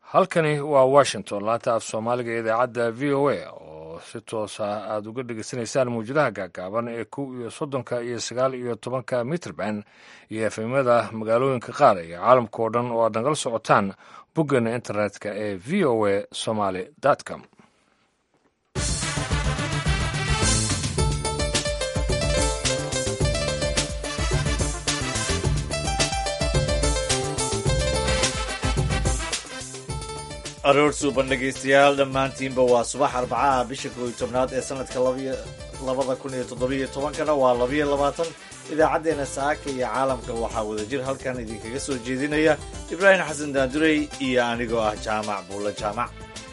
halkani waa washington laanta af soomaaliga ee idaacadda v o a oo si toosa aada uga dhegeysanaysaan mawjadaha gaagaaban ee kow iyo soddonka iyo sagaal iyo tobanka mitrband iyo efemyada magaalooyinka qaar iyo caalamka oo dhan oo aad nagala socotaan boggeena internetka ee v o a somaly com aroor suuban dhegaystayaal dhammaantiinba waa subax arbacaha bisha kooiyo tobnaad ee sanadka labada kun iyo toddobiyo tobankana waa labiyo labaatan idaacaddeenna saaka iyo caalamka waxaa wadajir halkan idinkaga soo jeedinaya ibraahim xasan daandurey iyo anigoo ah jaamac buulla jaamac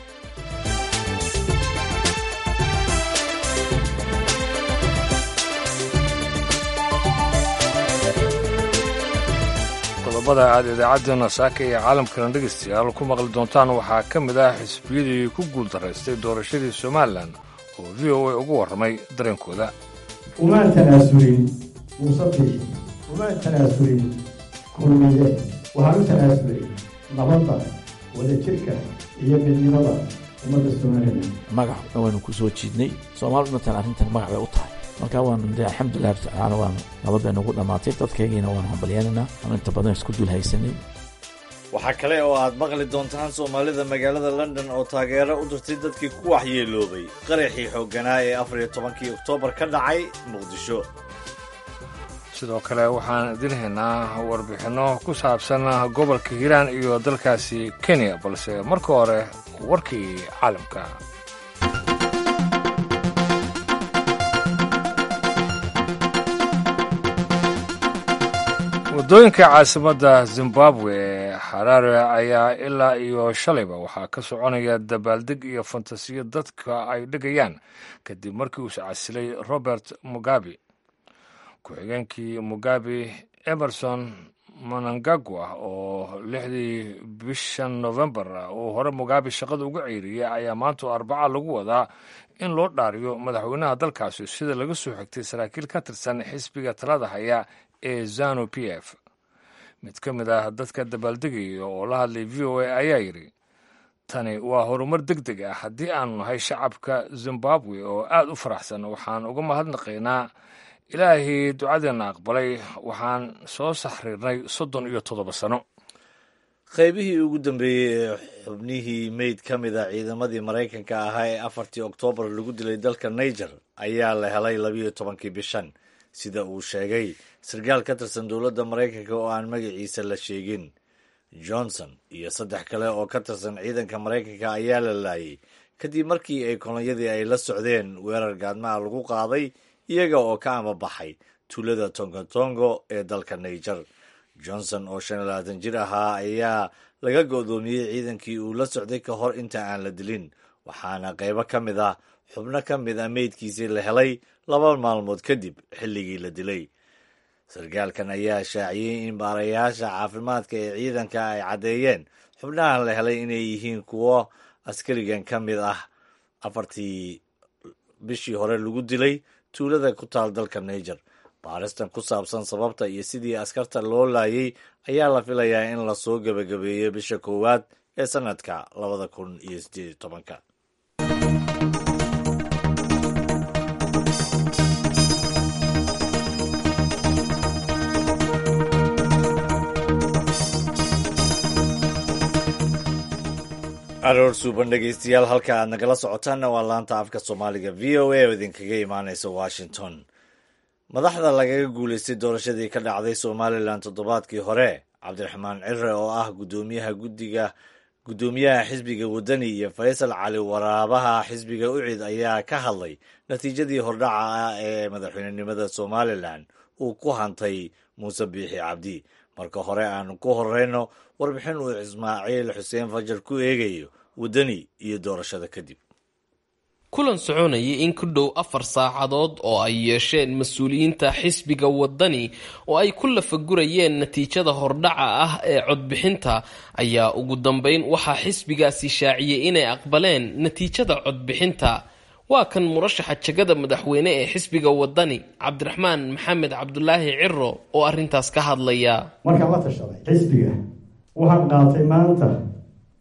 qodobada aad idaacaddeenna saaka iyo caalamkana dhegaystayaal ku maqli doontaan waxaa ka mid ah xisbiyadii ku guuldaraystay doorashadii somalilan oo v o a ugu warramay dareenkooda umaan tanaasulin muuse biixi umaan tanaasulin kulmiye waxaan u tanaasulay nabadda wadajirka iyo midnimada ummadda somalilan magac waynu ku soo jiidnay soomaali dhantan arrintan magac bay u tahay marka waanu de alxamdulilah rabtacaala waan nabad bay nagu dhammaatay dadkaygiina waanu hambalyaanaynaa aan inta badan isku dul haysanay waxaa kale oo aad maqli doontaan soomaalida magaalada london oo taageero u dirtay dadkii ku waxyeeloobay qaraxii xoogganaa ee afar iyo tobankii oktoobar ka dhacay muqdisho sidoo kale waxaan idin haynaa warbixinno ku saabsan gobolka hiiraan iyo dalkaasi kenya balse marka hore warkii caalamka waddooyinka caasimadda zimbabwe ee xaraare ayaa ilaa iyo shalayba waxaa ka soconaya dabaaldeg iyo fantasiyo dadka ay dhigayaan kadib markii uu iscasilay robert mugabe ku-xigeenkii mugabe emerson manangagwa oo lixdii bishan novembar uu hore mugabe shaqada uga ceyriyey ayaa maanta arbaca lagu wadaa in loo dhaariyo madaxweynaha dalkaasi sida laga soo xigtay saraakiil ka tirsan xisbiga talada haya ee zanu p f mid ka mid ah dadka dabaaldegaya oo la hadlay v o a ayaa yidhi tani waa horumar deg deg ah haddii aanu nahay shacabka zimbabwe oo aad u faraxsan waxaan uga mahadnaqaynaa ilaahii ducadeenna aqbalay waxaan soo saxriirnay soddon iyo toddoba sano qaybihii ugu dambeeyey ee xubnihii meyd ka mid a ciidamadii maraykanka ahaa ee afartii oktoobar lagu dilay dalka niger ayaa la helay labiyo tobankii bishan sida uu sheegay sarkaal ka tirsan dowladda maraykanka oo aan magaciisa la sheegin johnson iyo saddex kale oo ka tirsan ciidanka maraykanka ayaa la laayay kadib markii ay kolonyadii ay la socdeen weerar gaadmaha lagu qaaday iyaga oo ka amabaxay tuulada tongotongo ee dalka niger johnson oo shan iyo labaatan jir ahaa ayaa laga go'doomiyey ciidankii uu la socday ka hor inta aan la dilin waxaana qaybo ka mid ah xubno ka mid a meydkiisii la helay laba maalmood kadib xilligii la dilay sarkaalkan ayaa shaaciyey in baarayaasha caafimaadka ee ciidanka ay caddeeyeen xubnahan la helay inay yihiin kuwo askarigan ka mid ah afartii bishii hore lagu dilay tuulada ku taal dalka niger baaristan ku saabsan sababta iyo sidii askarta loo laayay ayaa la filayaa in lasoo gebagabeeyo bisha koowaad ee sanadka labada kun iyo sideed iyo tobanka aroor suuban dhegaystayaal halka aad nagala socotaanna waa laanta afka soomaaliga v o a oo idinkaga imaanaysa washington madaxda lagaga guulaystay doorashadii ka dhacday somalilan toddobaadkii hore cabdiraxmaan cire oo ah gudoomiyaha guddiga guddoomiyaha xisbiga waddani iyo faysal cali waraabaha xisbiga ucid ayaa ka hadlay natiijadii hordhaca ah ee madaxweynenimada somalilan uu ku hantay muuse biixi cabdi marka hore aanu ku horeyno warbixin uu ismaaciil xuseen fajar ku eegayo waddani iyo doorashada kadib kulan soconayay in ku dhow afar saacadood oo ay yeesheen mas-uuliyiinta xisbiga waddani oo ay ku lafagurayeen natiijada hordhaca ah ee codbixinta ayaa ugu dambeyn waxaa xisbigaasi shaaciyey inay aqbaleen natiijada codbixinta waa kan murashaxa jegada madaxweyne ee xisbiga waddani cabdiraxmaan maxamed cabdulaahi ciro oo arrintaas ka hadlaya markaan la tashaday xisbiga waxaan qaatay maanta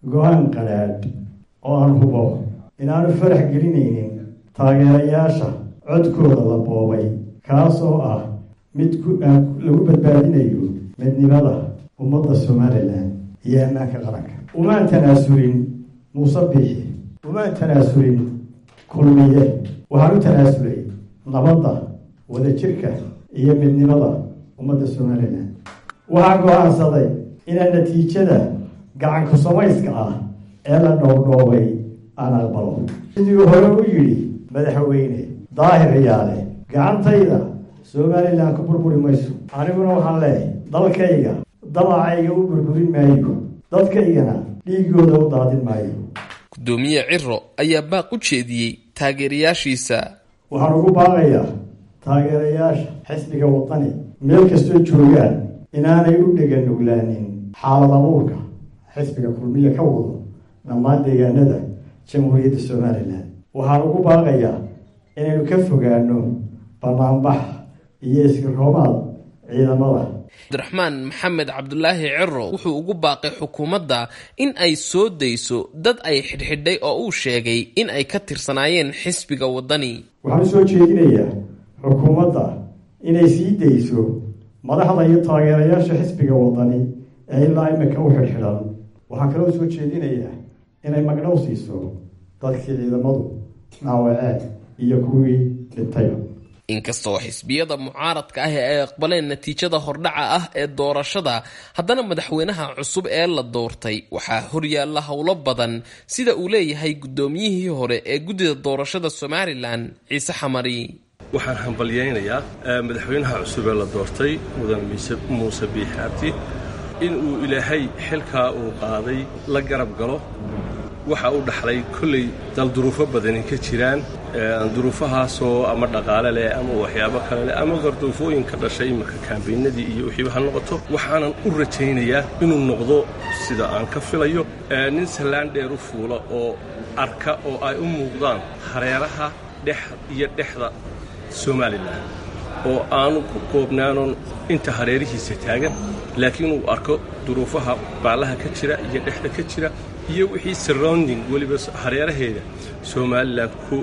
go-aan qadhaadh oo aan hubo inaanu farax gelinaynin taageerayaasha codkooda la boobay kaas oo ah mid lagu badbaadinayo midnimada ummadda somalilan iyo ammaanka qaranka umaan tanaasulin muuse biixi umaan tanaasulin kulmiye waxaan u tanaasulay nabadda wadajirka iyo midnimada ummadda somalilan waxaan go-aansaday inaan natiijada gacanku samayska ah ee la dhowrdhoobay aan aqbalo sidii hore u yidhi madaxweyne daahir ciyaale gacantayda somalilan ku burburi mayso aniguna waxaan leehay dalkayga dabacayga u burburin maayo dadkaygana dhiigooda u daadin maayo gudoomiye ciro ayaa baaq u jeediyey taageerayaashiisa waxaan ugu baaqayaa taageerayaasha xisbiga wadani meel kastoo joogaan inaanay u dhegan nuglaanin xaalad abuurka xisbiga kulmiye ka wado dhammaan deegaanada jamhuuriyadda somalilan waxaan ugu baaqayaa inaynu ka fogaano banaanbax iyo iskiroomaad ciidamada cabdiraxmaan maxamed cabdulaahi ciro wuxuu ugu baaqay xukuumadda in ay soo dayso dad ay xidhxidhay oo uu sheegay in ay ka tirsanaayeen xisbiga waddani waxaan u soo jeedinayaa xukuumadda inay sii dayso madaxda iyo taageerayaasha xisbiga waddani ee ilaa imika u xidhxidhan waxaan kaloo soo jeedinayaa inay magdhow siiso dadkii ciidamadu naawaceen iyo kuwii dhintayba inkastoo xisbiyada mucaaradka ah ee ay aqbaleen natiijada hordhaca ah ee doorashada haddana madaxweynaha cusub ee la doortay waxaa horyaalla howlo badan sida uu leeyahay guddoomiyihii hore ee guddida doorashada somalilan ciise xamari waxaan hambalyaynayaa madaxweynaha cusub ee la doortay mudan muuse biixi abdi in uu ilaahay xilkaa uu qaaday la garab galo waxa uu dhaxlay kolley dal duruufo badani ka jiraan duruufahaasoo ama dhaqaale leh ama waxyaabo kale leh ama qarduufooyin ka dhashay iminka kaambeynadii iyo wixiiba ha noqoto waxaanan u rajaynayaa inuu noqdo sida aan ka filayo nin sallaan dheer u fuula oo arka oo ay u muuqdaan hareeraha dhex iyo dhexda somalilan oo aanu ku koobnaanon inta hareerihiisa taagan laakiin uu arko duruufaha baalaha ka jira iyo dhexda ka jira iyo wixii surrounding weliba hareeraheeda somalilan ku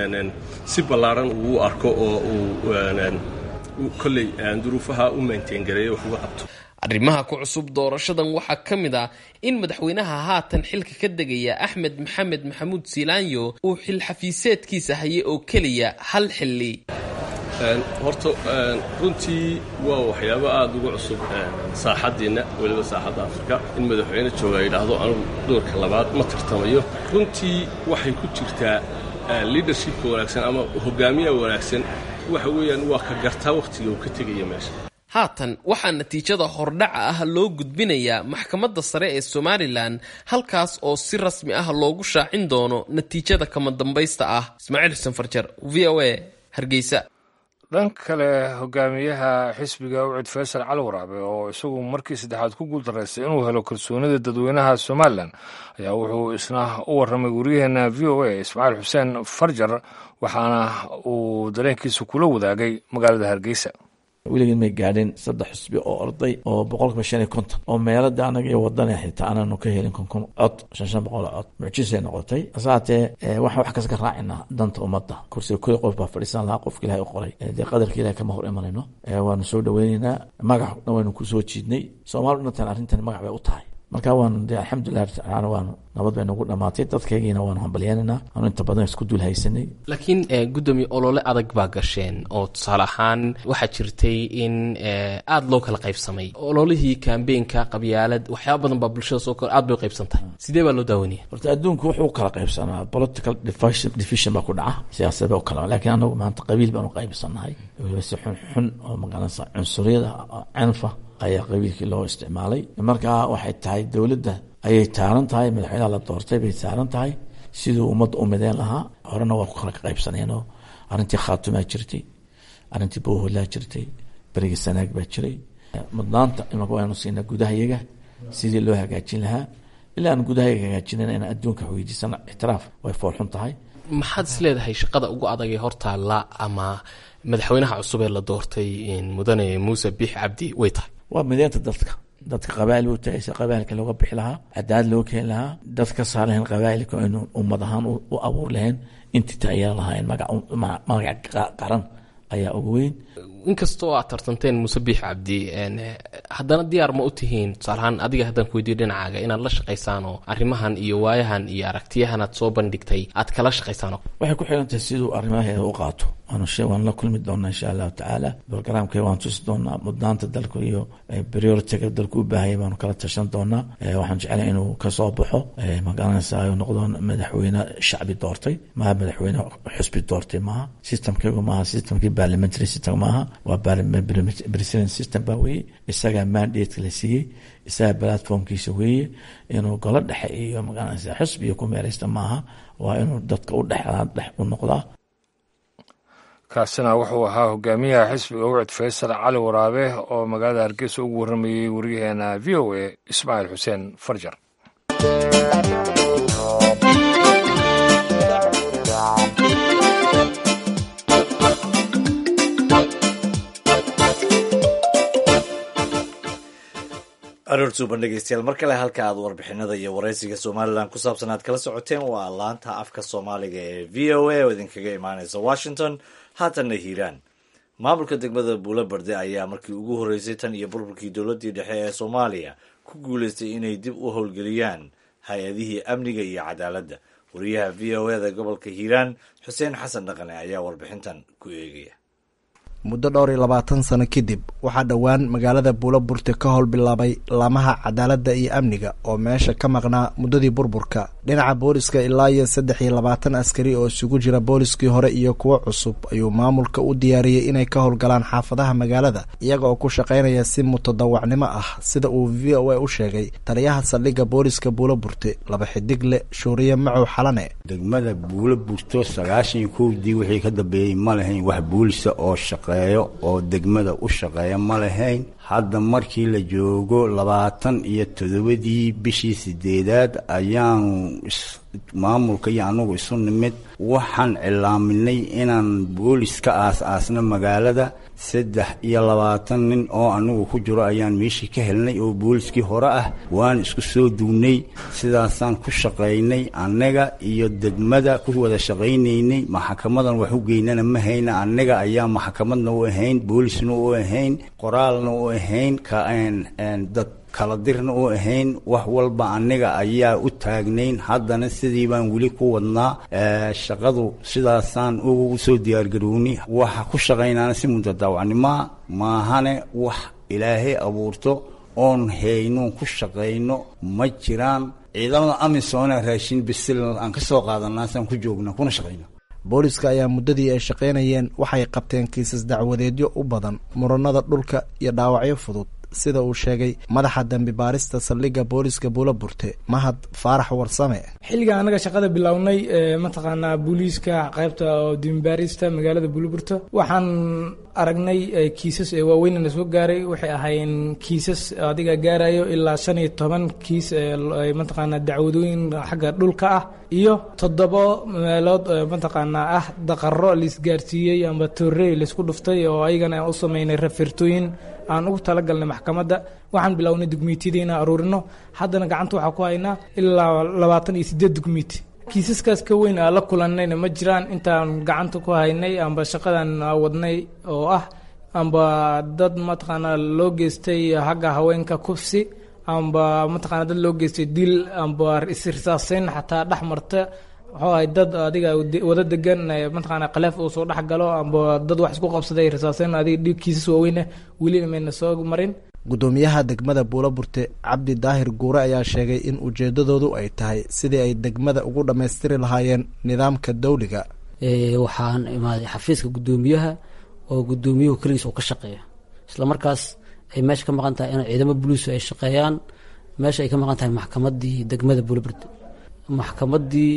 si ballaadhan uu arko oo uu kolley duruufaha u maintaingareeyo wax uga qabto arrimaha ku cusub doorashadan waxaa ka mid ah in madaxweynaha haatan xilka ka degaya axmed maxamed maxamuud siilaanyo uu xil xafiiseedkiisa hayay oo keliya hal xilli horta runtii waa waxyaabo aada uga cusub saaxaddeenna weliba saaxadda afrika in madaxweyne jooga yidhaahdo anugu doorka labaad ma tartamayo runtii waxay ku jirtaa liadershipka wanaagsan ama hogaamiyaha wanaagsan waxa weeyaan waa ka gartaa wakhtiga uu ka tegaya meesha haatan waxaa natiijada hordhaca ah loo gudbinayaa maxkamadda sare ee somalilan halkaas oo si rasmi ah loogu shaacin doono natiijada kama dambaysta ah ismaaciil xuseen farjar v o a hargeysa dhan kale hogaamiyaha xisbiga ucid faysal cali waraabe oo isagu markii saddexaad ku guuldaraystay inuu helo kalsoonida dadweynaha somalilan ayaa wuxuu isna u warramay waryaheena v o a ismaaciil xuseen farjar waxaana uu dareenkiisa kula wadaagay magaalada hargeysa weligeed may gaadheen saddex xusbi oo orday oo boqolkiiba shan iyo konton oo meelada anaga iyo wadana xitaa anaanu ka helin konkon cod shan shan boqol cod mucjisay noqotay hasaatee waxaan wax kasta ka raacinaa danta ummadda kursiga kuli qof baa fadhiisan lahaa qofka ilahay u qoray dee qadarka ilahay kama hor imanayno waanu soo dhaweyneynaa magac dhan waynu kusoo jiidnay soomaali dhantan arrintan magac bay u tahay marka waanu de alxamdulilah tacaala waanu nabad bay nagu dhamaatay dadkaygiina waanu hambalyaanaynaa aanu inta badan isku dul haysanay laakiin gudoomiye olole adag baa gasheen oo tusaale ahaan waxaa jirtay in aada loo kala qaybsamay ololihii kambeinka qabyaalad waxyaaba badan baa bulshada soo kor aad bay u qaybsan tahay sidee baa loo daawanaya horta adduunku wuxuu kala qaybsanaa political division baa ku dhaca siyaasad baa u kala laakiin anagu maanta qabiil baanu qaybsannahay weliba si xun xun oo maqanaysa cunsuriyada canfa ayaa qabiilkii loo isticmaalay markaa waxay tahay dowladda ayay taaran tahay madaxweynaha la doortay bay taaran tahay siduu ummadda u mideen lahaa horena waa ku kala qaybsaneenoo arrintii khaatumaa jirtay arrintii bowholaa jirtay berigii sanaag baa jiray mudnaanta imaka waanu siinaa gudahayaga sidii loo hagaajin lahaa ilaa aan gudahayaga hagaajinayna inaan adduunka weydiisana ictiraaf way foolxun tahay maxaad is leedahay shaqada ugu adag ee hortaalla ama madaxweynaha cusub ee la doortay mudane muuse biix cabdi way tahay waa mideynta dadka dadka qabaa'il u tagaysa qabaa'ilka looga bixi lahaa cadaad loo keeni lahaa dad ka saar lahayn qabaa'ilka inu ummad ahaan u abuur lahayn intii taageera lahaayeen magac qaran ayaa ugu weyn inkastoo aad tartanteen muuse biix cabdi haddana diyaar ma u tihiin tusaalahaan adiga haddaan ku weydiyo dhinacaaga inaad la shaqaysaan oo arrimahan iyo waayahan iyo aragtiyahan aad soo bandhigtay aad kala shaqaysaan waxay ku xiran tahay siduu arrimaheeda u qaato waanu she waan la kulmi doonaa insha allahu tacaala brograamkee waan tusi doonaa mudnaanta dalku iyo prioritiga dalku u baahaya baanu kala tashan doonaa waxaan jeclay inuu kasoo baxo magaranaysa ay noqdo madaxweyne shacbi doortay maaha madaxweyne xusbi doortay maaha systemkaygu maaha systemkii parliamentary system maaha waa president system baa weeye isagaa mandateka la siiyey isagaa platformkiisa weeye inuu golo dhexe iyo magaranaysa xusbi iyo ku meeraysta maaha waa inuu dadka u dhexdaa dhex u noqdaa kaasina wuxuu ahaa hogaamiyaha xisbiga ucud faysal cali waraabe oo magaalada hargeysa ugu warramayey waryaheena v o a ismaaciil xuseen farjar aroortuuban dhegeystayaal mar kale halka aad warbixinada iyo waraysiga somalilan ku saabsan aad kala socoteen waa laanta afka soomaaliga ee v o a oo idinkaga imaaneysa washington haatanna hiiraan maamulka degmada buulo barde ayaa markii ugu horreysay tan iyo burburkii dowladdii dhexe ee soomaaliya ku guuleystay inay dib u howlgeliyaan hay-adihii amniga iyo cadaaladda wariyaha v o e da gobolka hiiraan xuseen xasan dhaqane ayaa warbixintan ku eegaya muddo dhowr iyo labaatan sano kadib waxaa dhowaan magaalada buulo burte ka howl bilaabay laamaha cadaaladda iyo amniga oo meesha ka maqnaa muddadii burburka dhinaca booliska ilaa iyo saddex iyo labaatan askari oo isugu jira booliskii hore iyo kuwo cusub ayuu maamulka u diyaariyey inay ka howlgalaan xaafadaha magaalada iyaga oo ku shaqaynaya si mutadawacnimo ah sida uu v o a u sheegay taliyaha saldhigga booliska buulo burte laba xidigle shuuriye macow xalane degmada buulo burto sagaashan iyo kowdii wixii ka dambeeyey ma lahayn wax boolisa oo shaqeeyo oo degmada u shaqeeya ma lahayn hadda markii la joogo labaatan iyo toddobadii bishii sideedaad ayaanu maamulka iyo anagu isu nimid waxaan cilaaminay inaan boolis ka aas-aasno magaalada saddex iyo labaatan nin oo anagu ku jiro ayaan meeshii ka helnay oo booliskii hore ah waan isku soo duwnay sidaasaan ku shaqaynay annaga iyo degmada ku wada shaqaynaynay maxakamadan wax u geynana ma hayna annaga ayaa maxakamadna u ahayn boolisna u ahayn qoraalna u ahayn dad kala dirna u ahayn wax walba aniga ayaa u taagnayn haddana sidii baan weli ku wadnaa shaqadu sidaasaan ugu soo diyaargarownay waxa ku shaqaynaana si mutadaawacnimoa maahane wax ilaahay abuurto oon haynoon ku shaqayno ma jiraan ciidamada amisoona raashin bisil aan ka soo qaadanaasaan ku joogna kuna shaqayna booliska ayaa muddadii ay shaqaynayeen waxay qabteen kiisas dacwadeedyo u badan muranada dhulka iyo dhaawacyo fudud sida uu sheegay madaxa dambi baarista saldhigga booliska buulo burte mahad faarax warsame xilliga annaga shaqada bilownay mataqaanaa booliiska qaybta dembibaarista magaalada buuloburto waxaan aragnay kiisas waaweynana soo gaaray waxay ahaayeen kiisas adiga gaarayo ilaa shan iyo toban kiis mataqaanaa dacwadooyin xagga dhulka ah iyo toddobo meelood mataqaanaa ah daqaro laisgaarsiiyey amba toorey laisku dhuftay oo ayagana aan u sameynay rafirtooyin aan ugu talagalnay maxkamadda waxaan bilownay dugmiitiyada inaan aruurino haddana gacanta waxaa ku haynaa ilaa labaatan iyo siddeed dugmiiti kiisaskaas ka weyn aan la kulannayna ma jiraan intaan gacanta ku haynay amba shaqadan wadnay oo ah amba dad mataqaanaa loo geystay hagga haweenka kufsi amba mataqaana dad loo geystay dil amba isrisaaseyn xataa dhex marta waxuu ahay dad adiga wada degan mataqaana khaleef uu soo dhex galo amba dad wax isku qabsaday risaaseyn adiga dhiig kiisas waaweyneh welina mayna soo marin guddoomiyaha degmada buulo burte cabdi daahir guure ayaa sheegay in ujeedadoodu ay tahay sidii ay degmada ugu dhammaystiri lahaayeen nidaamka dawliga waxaan imaaday xafiiska guddoomiyaha oo guddoomiyuhu keligiis uu ka shaqeeya isla markaas ay meesha ka maqan tahay in ciidamo buliisu ay shaqeeyaan meesha ay ka maqan tahay maxkamadii degmada buulo burte maxkamadii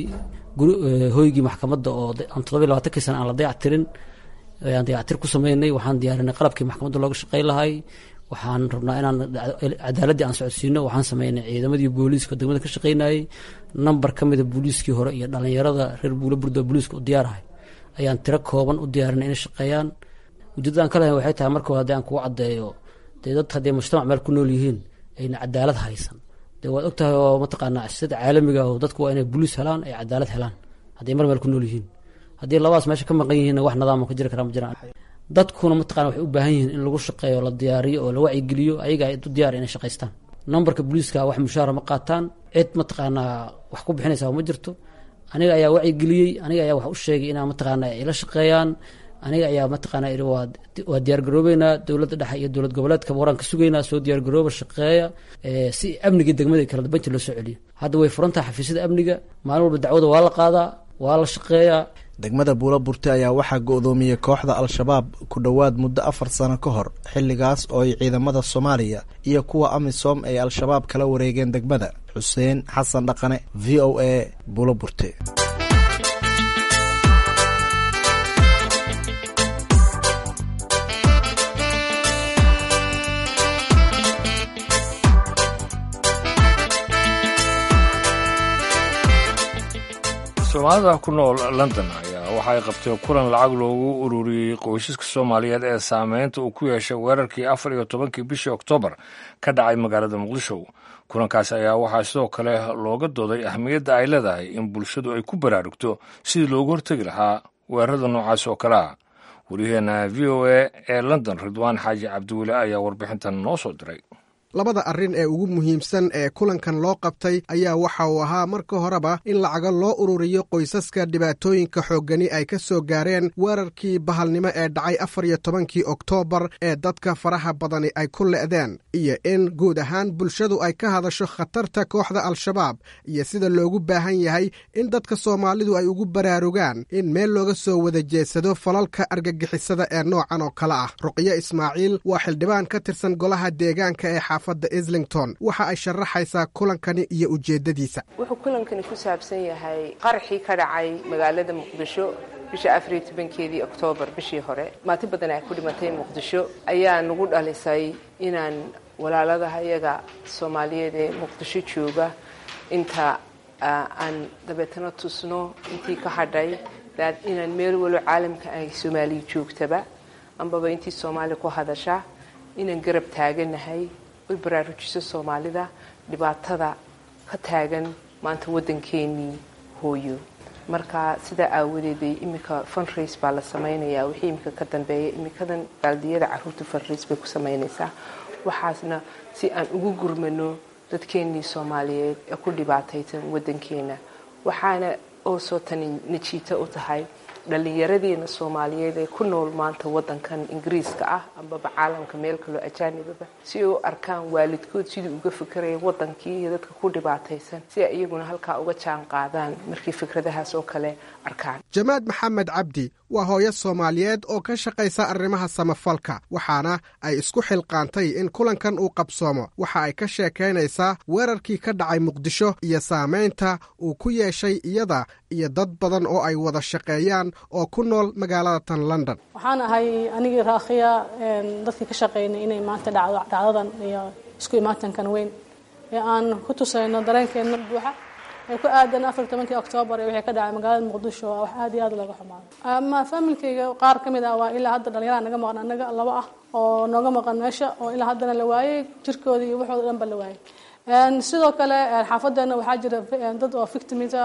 hoygii maxkamadda oo aan todoba labatankii sana aan la dayac tirin aan dayactir ku sameynay waxaan diyaarinay qalabkii maxkamadda looga shaqey lahay waxaan rabnaa inaan cadaaladdii aan socodsiino waxaan sameynay ciidamadii booliiska degmada ka shaqeynayay namber ka mida booliiskii hore iyo dhalinyarada reer buulo burdo booliiska u diyaarahay ayaan tiro kooban u diyaarinay inay shaqeeyaan ujeeddadaan ka lahayn waxay tahay marka hore haddii aan kugu caddeeyo dee dad haddii mujtamac meel ku nool yihiin ayna cadaalad haysan dee waad ogtahay oo mataqaanaa sida caalamiga oo dadku waa inay boliis helaan ay cadaalad helaan hadday mar meel ku nool yihiin haddii labadaas meesha ka maqan yihiinna wax nidaamo ka jiri karaa ma jiraan dadkuna mataqana waxay u baahan yihiin in lagu shaqeeyo la diyaariyo oo la wacyigeliyo ayaga ay u diyaar inay shaqaystaan numberka booliiska wax mushaara ma qaataan cid mataqaanaa wax ku bixinaysa ma jirto aniga ayaa wacyigeliyey aniga ayaa wax u sheegay inaa mataqaana ay la shaqeeyaan aniga ayaa mataqaana ihi waa waa diyaargaroobeynaa dowladda dhexe iyo dowlad goboleedka waraan ka sugaynaa soo diyaargarooba shaqeeya si amniga degmada kala dambeynta loo soo celiyo hadda way furan tahay xafiisyada amniga maalin walba dacwada waa la qaadaa waa la shaqeeyaa degmada buula burte ayaa waxaa go-doomiyey kooxda al-shabaab ku dhowaad muddo afar sano ka hor xilligaas oo ay ciidamada soomaaliya iyo kuwa amisom ay al-shabaab kala wareegeen degmada xuseen xasan dhaqane v o a buula burte soomaalida ku nool london ayaa waxa ay qabteen kulan lacag loogu ururiyey qoysaska soomaaliyeed ee saameynta uu ku yeeshay weerarkii afar iyo tobankii bishii oktoobar ka dhacay magaalada muqdisho kulankaas ayaa waxaa sidoo kale looga dooday ahmiyadda ay leedahay in bulshadu ay ku baraarugto sidii loogu hortegi lahaa weerarada noocaas oo kale ah waryaheena v o a ee london ridwaan xaaji cabdiweli ayaa warbixintan noo soo diray labada arrin ee ugu muhiimsan ee kulankan loo qabtay ayaa waxa uu ahaa marka horeba in lacago loo ururiyo qoysaska dhibaatooyinka xooggani ay ka soo gaareen weerarkii bahalnimo ee dhacay afar iyo tobankii oktoobar ee dadka faraha badani ay ku le'deen iyo in guud ahaan bulshadu ay ka hadasho khatarta kooxda al-shabaab iyo sida loogu baahan yahay in dadka soomaalidu ay ugu baraarugaan in meel looga soo wada jeedsado falalka argagixisada ee noocan oo kale ah ruqyo ismaaciil waa xildhibaan ka tirsan golaha deegaanka ee xaafadda islington waxa ay sharaxaysaa kulankani iyo ujeeddadiisa wuxuu kulankani ku saabsan yahay qaraxii ka dhacay magaalada muqdisho bisha afariyo tobankeedii oktoobar bishii hore maati badan ay ku dhimatay muqdisho ayaa nagu dhalisay inaan walaaladaha iyaga soomaaliyeed ee muqdisho jooga inta aan dabeetana tusno intii ka hadhay inaan meel walo caalamka ay soomaaliya joogtaba ambaba intii soomaali ku hadasha inaan garab taaganahay oy baraarujiso soomaalida dhibaatada ka taagan maanta waddankeenii hooyo marka sidaa aawadeeday iminka funrace baa la samaynayaa wixii iminka ka dambeeya iminkadan baaldiyada caruurta funrace bay ku samaynaysaa waxaasna si aan ugu gurmano dadkeenii soomaaliyeed ee ku dhibaataysan waddankeena waxaana oo soo tani najiito u tahay dhallinyaradeena soomaaliyeed ee ku nool maanta waddankan ingiriiska ah ambaba caalamka meel kaloo ajaanibaba si ay u arkaan waalidkood sidii uga fikeraya waddankii iyo dadka ku dhibaataysan si ay iyaguna halkaa uga jaan qaadaan markay fikradahaas oo kale arkaan jamaad maxamed cabdi waa hooyo soomaaliyeed oo ka shaqaysa arrimaha samafalka waxaana ay isku xilqaantay in kulankan uu qabsoomo waxa ay ka sheekaynaysaa weerarkii ka dhacay muqdisho iyo saamaynta uu ku yeeshay iyada iyo dad badan oo ay wada shaqeeyaan oo ku nool magaalada tan london waxaan ahay anigii raakhiya dadkii ka shaqaynay inay maanta dhacdo dhacdadan iyo isku imaatankan weyn ee aan ku tusayno dareenkeenna buuxa ee ku aadan afar tobankii oktoobar ee wixii ka dhacay magaalada muqdisho wax aad iyo aad looga xumaado ama faamilkayga qaar ka mid ah waa ilaa hadda dhalinyarada naga maqan annaga laba ah oo nooga maqan meesha oo ilaa haddana la waayey jirkooda iyo waxooda dhan ba la waayey sidoo kale xaafadeena waxaa jira dad oo victimita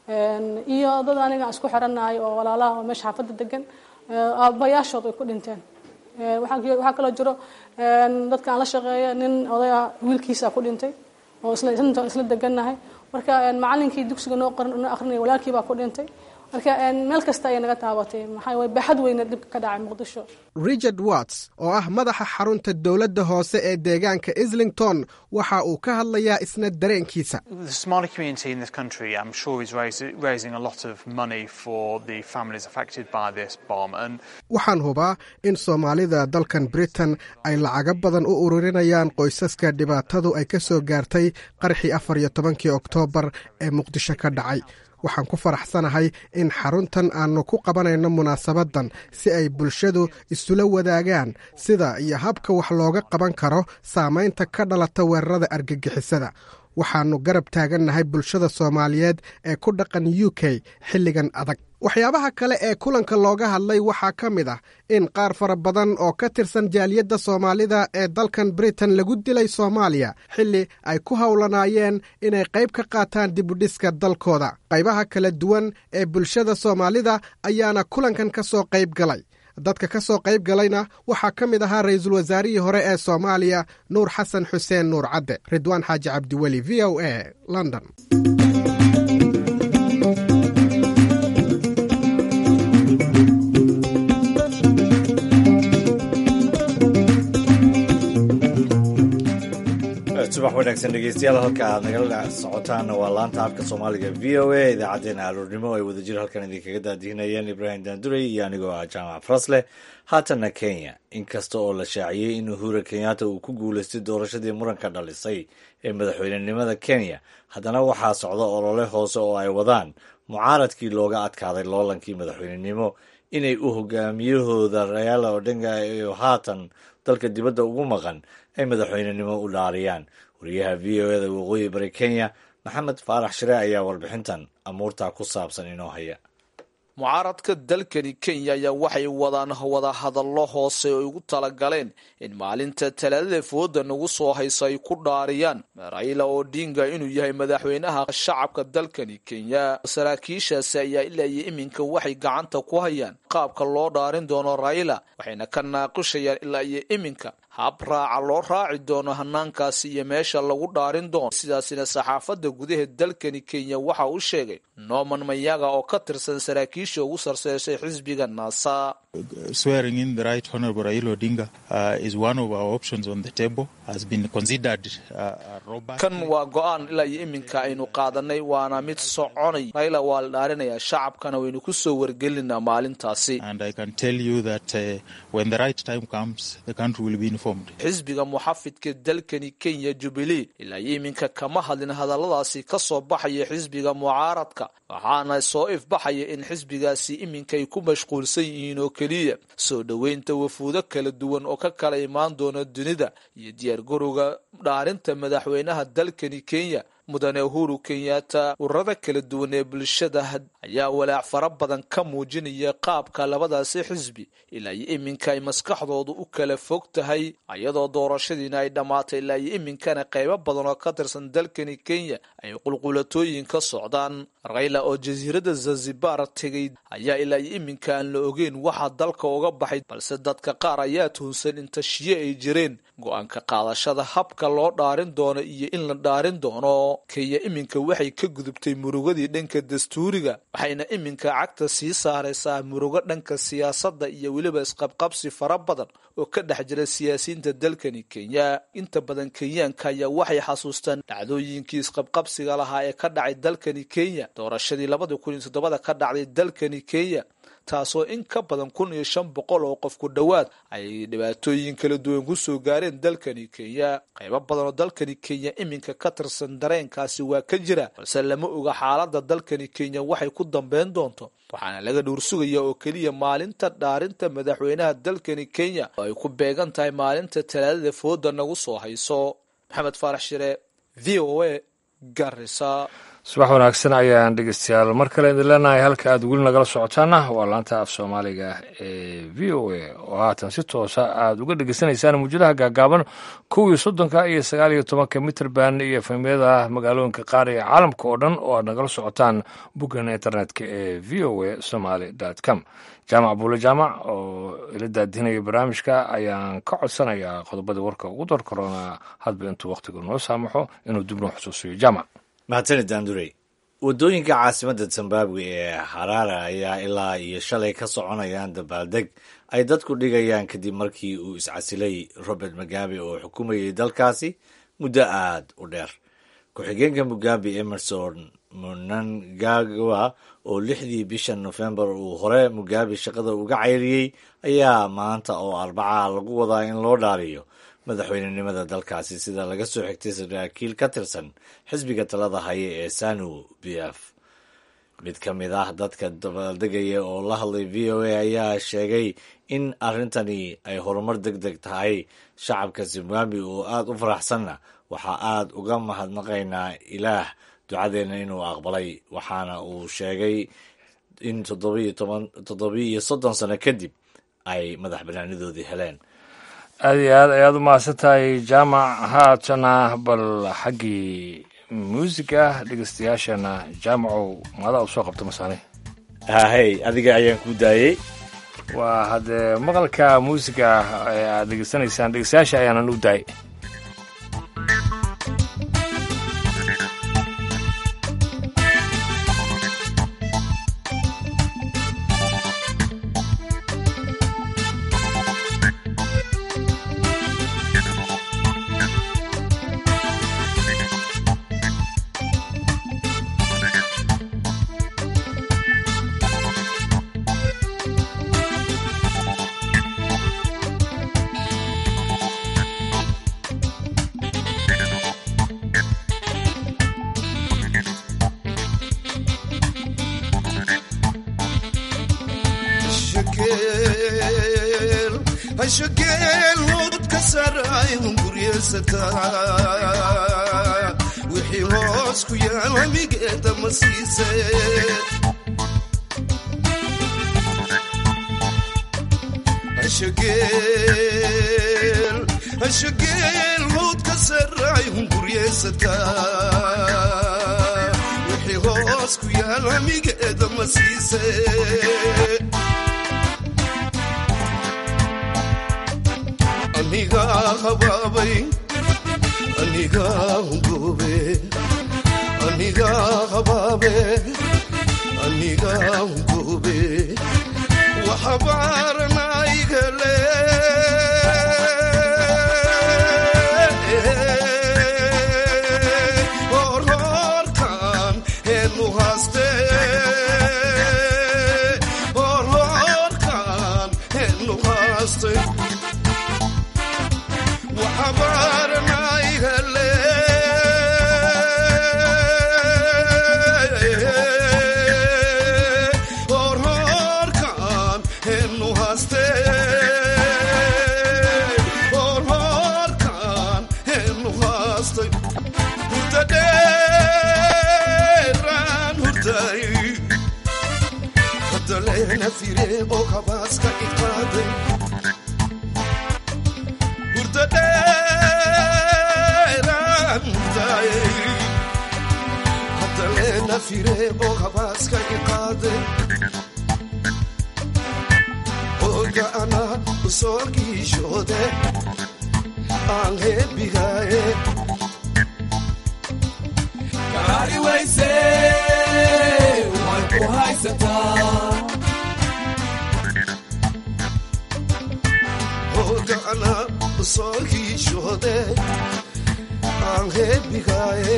iyo dad aniga isku xiranahay oo walaalaha oo meesha xaafadda degan aabayaashood ay ku dhinteen waxaa kaloo jiro dadkaan la shaqeeya nin oday ah wiilkiisa ku dhintay oo isla degannahay marka macalinkii dugsiga noo akrinaya walaalkii baa ku dhintay marka meel kasta ayay naga taabatay maxaa way baaxad weyna dhibka ka dhacay muqdisho richard watts oo ah madaxa xarunta dowladda hoose ee deegaanka islington waxa uu ka hadlayaa isna dareenkiisa waxaan hubaa in soomaalida dalkan britain ay lacago badan u ururinayaan qoysaska dhibaatadu ay ka soo gaartay qarxii afar iyo tobankii oktoobar ee muqdisho ka dhacay waxaan ku faraxsanahay in xaruntan aannu ku qabanayno munaasabadan si ay bulshadu isula wadaagaan sida iyo habka wax looga qaban karo saamaynta ka dhalata weerarada argagixisada waxaannu garab taagannahay bulshada soomaaliyeed ee ku dhaqan u k xilligan adag waxyaabaha kale ee kulanka looga hadlay waxaa ka mid ah in qaar fara badan oo ka tirsan jaaliyadda soomaalida ee dalkan britain lagu dilay soomaaliya xilli ay ku howlanaayeen inay qayb ka qaataan dibudhiska dalkooda qaybaha kala duwan ee bulshada soomaalida ayaana kulankan ka soo qayb galay dadka ka soo qayb galayna waxaa ka mid ahaa ra'iisul wasaarihii hore ee soomaaliya nuur xasan xuseen nuur cadde ridwaan xaaji cabdiweli v o a london subax wanaagsan dhegeystayaal halka aad nagala socotaanna waa laanta afka soomaaliga v o a idaacaddeenna aroornimo ay wadajir halkan idinkaga daadihinayeen ibraahim daandurey iyo anigoo ah jaamac farasleh haatanna kenya inkasta oo la shaaciyey in uhura kenyatta uu ku guulaystay doorashadii muranka dhalisay ee madaxweynenimada kenya haddana waxaa socda olole hoose oo ay wadaan mucaaradkii looga adkaaday loolankii madaxweynenimo inay u hogaamiyahooda rayaala odhenga iyo haatan dalka dibadda ugu maqan ay madaxweynenimo u dhaariyaan wariyaha v o eda waqooyi bari kenya maxamed faarax shire ayaa warbixintan amuurtaa ku saabsan inoo haya mucaaradka dalkani kenya ayaa waxay wadaan wada hadallo hoose oo ugu talagaleen in maalinta talaadada fooda nagu soo haysa ay ku dhaariyaan raila odinga inuu yahay madaxweynaha shacabka dalkani kenya saraakiishaasi ayaa ilaa iyo iminka waxay gacanta ku hayaan qaabka loo dhaarin doono raila waxayna ka naaqishayaan ilaa iyo iminka hab raaca loo raaci doono hanaankaasi iyo meesha lagu dhaarin doono sidaasina saxaafadda gudaha dalkani kenya waxa uu sheegay norman mayaga oo ka tirsan saraakiisha ugu sarseysay xisbiga naasa kan waa go-aan ilaa iyo iminka aynu qaadanay waana mid soconay raila waa la dhaarinayaa shacabkana waynu ku soo wargelinaa maalintaasi xisbiga muxafidka dalkani kenya jubilee ilaa iyo iminka kama hadlin hadalladaasi ka soo baxaya xisbiga mucaaradka waxaana soo ifbaxaya in xisbigaasi iminka ay ku mashquulsan yihiin oo keliya soo dhoweynta wafuudo kala duwan oo ka kala imaan doona dunida iyo diyaargarowga dhaarinta madaxweynaha dalkani kenya mudane uhuru kenyatta ururada kala duwan ee bulshada ayaa walaac fara badan ka muujinaya qaabka labadaasi xisbi ilaa iyo iminka ay maskaxdoodu u kala fog tahay iyadoo doorashadiina ay dhammaatay ilaa iyo iminkana qaybo badan oo ka tirsan dalkani kenya ay qulqulatooyin ka socdaan rayla oo jasiiradda zanzibar tegay ayaa ilaa iyo iminka aan la ogeyn waxaa dalka uga baxay balse dadka qaar ayaa tuhunsan in tashiye ay jireen go-aanka qaadashada habka loo dhaarin doono iyo in la dhaarin doono kenya iminka waxay ka gudubtay murugadii dhanka dastuuriga waxayna iminka cagta sii saaraysaa murugo dhanka siyaasadda iyo weliba isqabqabsi fara badan oo ka dhex jira siyaasiyiinta dalkani kenya inta badan kenyaanka ayaa waxay xasuustaan dhacdooyinkii isqabqabsiga lahaa ee ka dhacay dalkani kenya doorashadii labada kun iyo toddobada ka dhacday dalkani kenya taasoo in ka badan kun iyo shan boqol oo qof ku dhowaad ay dhibaatooyin kala duwan ku soo gaareen dalkani kenya qaybo badan oo dalkani kenya iminka ka tirsan dareenkaasi waa ka jira balse lama oga xaaladda dalkani kenya waxay ku dambeyn doonto waxaana laga dhuursugaya oo keliya maalinta dhaarinta madaxweynaha dalkani kenya oo ay ku beegan tahay maalinta talaadada fooda nagu soo hayso maxamed faarax shire v o a garisa subax wanaagsan ayaan dhegeystayaal mar kale idin leenahay halka aad weli nagala socotaana waa laanta af soomaaliga ee v o a oo haatan si toosa aad uga dhegeysanaysaan muujadaha gaagaaban kow iyo soddonka iyo sagaal iyo tobanka mitrband iyo efemyada magaalooyinka qaar ee caalamka oo dhan oo aad nagala socotaan boggan internetka ee v o a somaly com jaamac buule jaamac oo ila daadinaya barnaamijka ayaan ka codsanayaa qodobada warka ugu dar korona hadba intuu wakhtigu noo saamaxo inuu dib noo xusuusiyo jaamac mahadsanid daandurey waddooyinka caasimadda zimbabwe ee haraara ayaa ilaa iyo shalay ka soconayaan dabaaldeg ay dadku dhigayaan kadib markii uu iscasilay robert mugabe oo xukumayay dalkaasi muddo aad u dheer ku-xigeenka mugabe emerson monangagwa oo lixdii bisha nofembar uu hore mugabe shaqada uga cayriyey ayaa maanta oo arbaca lagu wadaa in loo dhaariyo madaxweynenimada dalkaasi sida laga soo xigtay saraakiil ka tirsan xisbiga talada haya ee sanu b f mid ka mid ah dadka dabaaldegaya oo la hadlay v o a ayaa sheegay in arrintani ay horumar deg deg tahay shacabka zimbabwe oo aada u faraxsanna waxaa aada uga mahadnaqaynaa ilaah ducadeenna inuu aqbalay waxaana uu sheegay in toddobiyo soddon sano kadib ay madax banaanidoodii heleen aada iyo aad ayaad u mahadsan tahay jaamac haatana bal xaggii muusiga dhegeystayaashana jaamacow maadaa u soo qabta masaane hahey adiga ayaan ku daayey waa haddee maqalka muusiga ee aad dhegeysanaysaan dhegeystayaasha ayaanan u daayay wixii hoos ku yaal hamigeeda ma siise hashageel howd ka saray hunguryeesataa wixii hoos ku yaal hamigeeda ma siise anigaa habaabay anigaa hungoobe anigaa habaabe anigaa hungoobe waxabaaranaygale horhoorkan heenu haaste horhoorkan heenu haaste waxabaaranaygale horhoorkan heenu haaste horhoorkan heenu haastay hurdadheeraan hurday hadaleena fire oo kabaaska iqaaday hadaleena fire oo habaaska iqaade oga ana soo giishoode aan heebigaaye gaari wayse way ku haysataa oga ana soo giishoode aan heebigaaye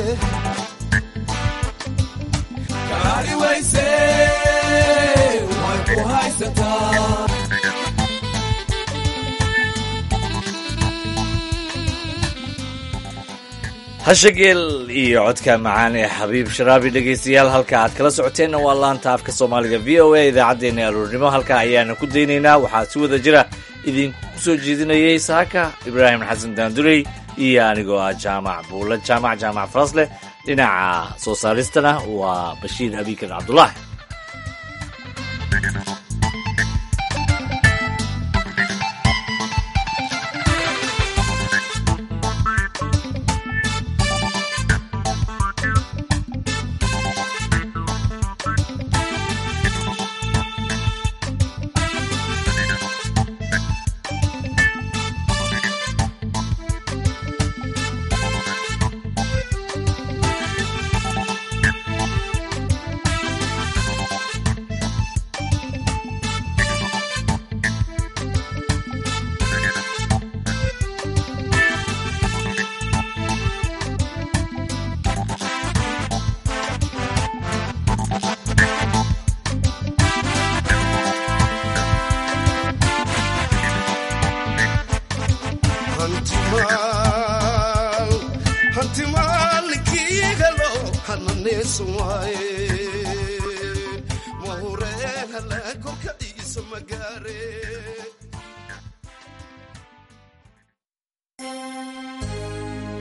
gaari wayse way ku haysataa hashageel iyo codka macaan ee xabiib sharaabi dhegaystayaal halka aad kala socoteenna waa laanta afka soomaaliga v o a idaacaddeenna aroornimo halka ayaana ku daynaynaa waxaa si wada jira idinku soo jeedinayay saaka ibraahim xasan daandurey iyo anigoo ah jaamac buulla jaamac jaamac farasleh dhinaca soo saaristana waa bashiir abiikar cabdulaahi hantimaal hantimaalkiigalo hananeesan waaye magaare